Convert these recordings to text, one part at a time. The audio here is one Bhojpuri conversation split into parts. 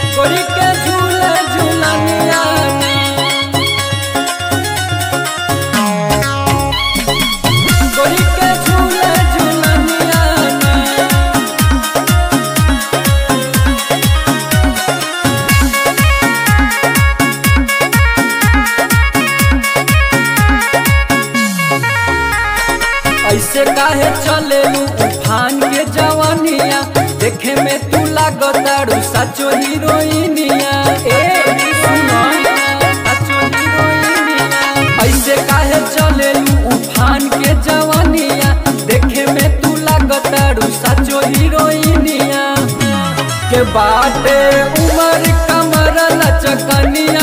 गोरी के झूले झूलनिया गोरी के झूले झूलनिया ऐसे काहे चलेलू उफान के जवानिया देखे में तू लागतारू सचो हीरोइनिया ए सुनो सचो हीरोइनिया ऐसे काहे चलेलू उफान के जवानिया देखे में तू लागतारू सचो हीरोइनिया के बाटे उमर कमर लचकनिया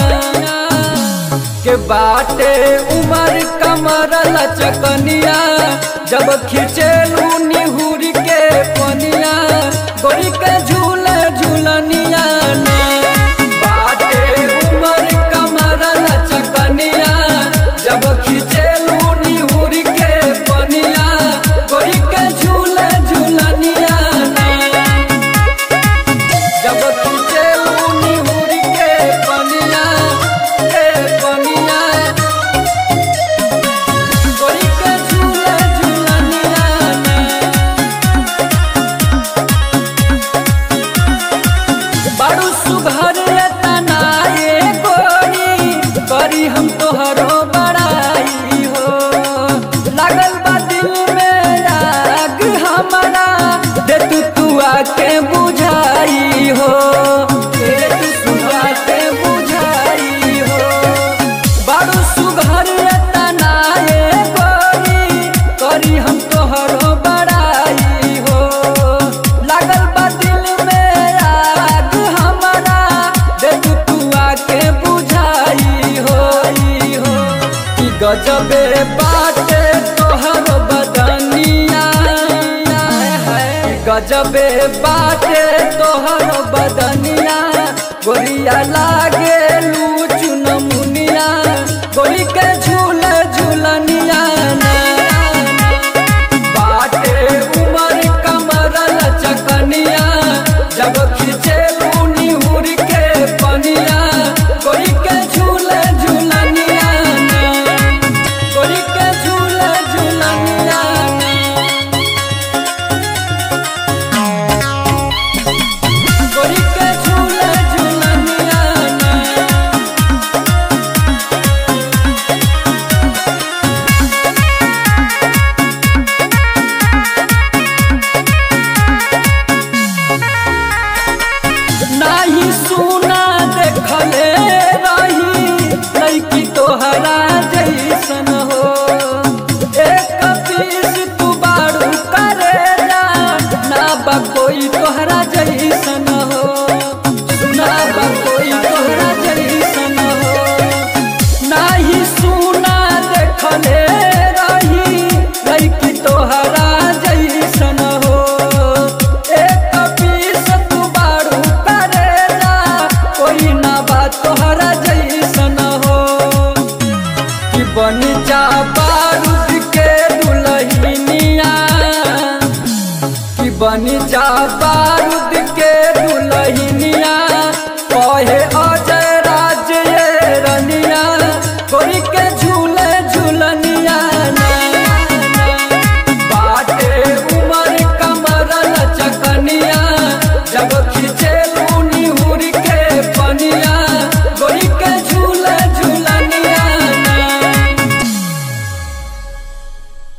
के बाटे उमर कमर लचकनिया जब खिंचेलू निहुर के पनिया गोरी के झूले झूलनिया ना बाटे उमर कमर लचकनिया जब खिंचेलू निहुर के पनिया गोरी के झूले झूलनिया ना जब खिंचेलू निहुर के पनिया के पनिया गोरी के झूले झूलनिया ना बड़ू सुघर तना ये गोरी करी हम तोहरो बड़ाई हो लागल बा दिल में आग हमारा दे तू तू आके बुझाई हो दे तू तू आके बुझाई हो बड़ू सुघर तना ये गोरी करी हम तोहरो बड़ाई हो लागल बा दिल में आग हमारा दे तू तू आके बुझाई हो ई हो कि गजबे बाटे तोहर बदनिया गजबे बाटे तोहर बदनिया गोरिया लागे लूचु नमुनिया गोरी के झूले झूलनिया ना बाटे उमर कमर लचकनिया जब खिंचे निहुर के पनिया गोरी के झूले झूलनिया ना गोरी के झूले झूलनिया ना गोरी के झूले झूलनिया ना नाही सुना देखले रही लड़की तोहरा जैसन हो एक पीस तू बारू करे ना ना बा कोई तोहरा जैसन हो सुना बा कोई तोहरा जैसन हो नाही सुना देखले रही लड़की तोहरा जैसन हो एक पीस तू बारू करेला कोई ना बात तोहरा जैसन हो कि बन जा बारूद के दुल्हनिया कि बन जा